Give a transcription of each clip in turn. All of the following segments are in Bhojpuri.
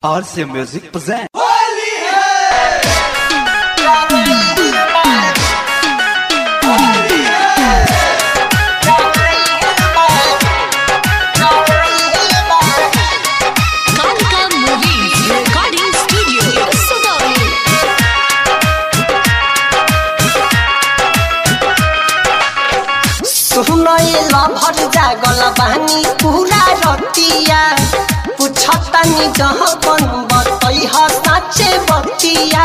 RC Music presents. Kalika Movies Recording Studio, Sugauli. सुनैला भर जागल बानी पूरा रतिया पुछतानी जहाँ बन बतै ह साँचे बतिया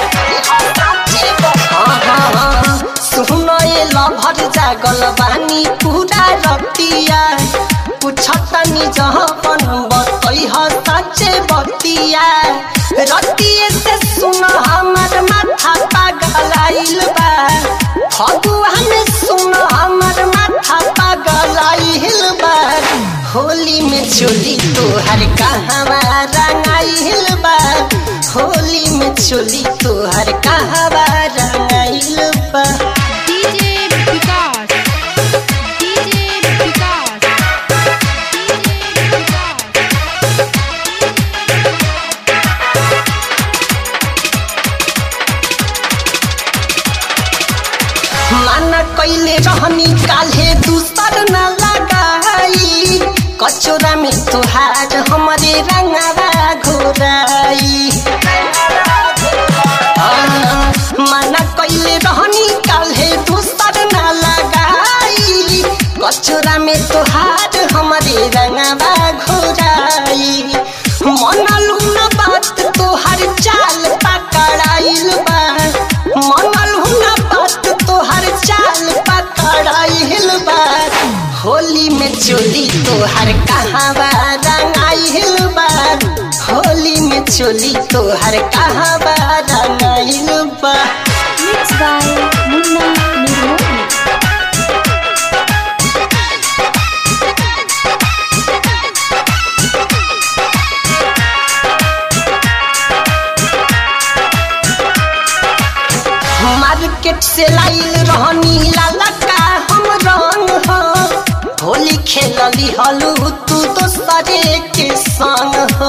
हाँ, हाँ, हाँ। सुनैला भर जागल बानी पूरा रतिया पुछतानी जहाँ बन बतै ह साँचे बतिया रतिये से सुन हमर माथा पागल आइल बा भगवान सुन हमर माथा पागल आइल बा होली में चोली तोहर कहवा रंगाइल बा होली में चोली तोहर कहवा रंगाइल बा DJ Vikas. DJ Vikas. DJ Vikas. माना कैले रहनी काल्हे दूसर न लगाई कचोरा में तोहार हमरे रंगवा घोराई हाँ, माना कैले रहनी काल्हे दूसर न लगाई कचोरा में तोहार हमरे रंगवा घोराई मनलू न बात तोहर चाल पकड़ाइल बा मनलू न बात तोहर चाल पकड़ाइल बा होली में चोली तोहर कहवा रंगाइल बा होली में चोली तोहर कहवा रंगाइल बा Mixed by Munna Nirmoli. Market से लाइल रहनी लाला का हम रंग हो होली खेलली हलू तू दोसरे के संग हो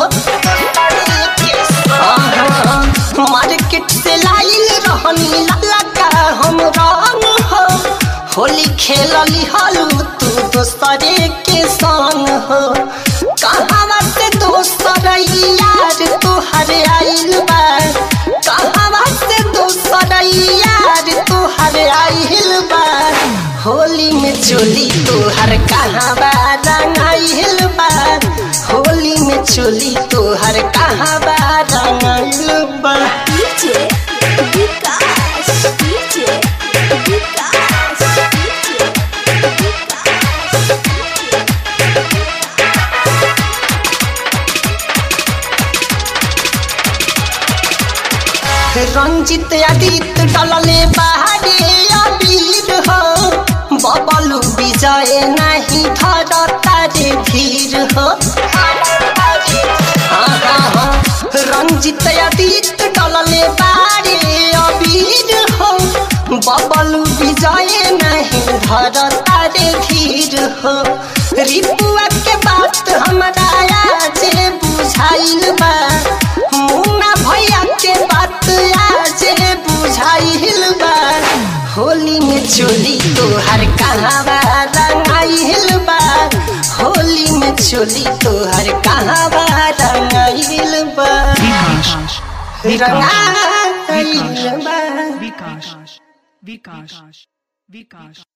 हाँ, मार्केट से लाइल रहनी लाला का हम रंग हो होली खेलली हलू तू दोसरे के संग हो कहाँ से दोसर यार तोहर आइल बा कहाँ से दोसर यार तोहर आइल बा होली में चोली तोहर कहाँ बा रंगाइल बा होली में चोली तोहर कहाँ बा रंगाइल बा DJ Vikas. DJ Vikas. DJ Ranjit आदित डलले बाहरे अबीर हो बबलू विजय नहीं धरता रे धीर हो हाँ, हाँ, हाँ। रंजित आदित डलले बाहरे अबीर हो बबलू विजय नहीं धरता रे धीर हो रिपुआ के बात हमरा आज बुझाइल बा मुन्ना भैया के बात आज बुझाइल बा होली में चोली तोहर कहवा रंगाइल बा होली में चोली तोहर कहवा रंगाइल बा रंगाइल बा Vikas. Vikas. Vikas.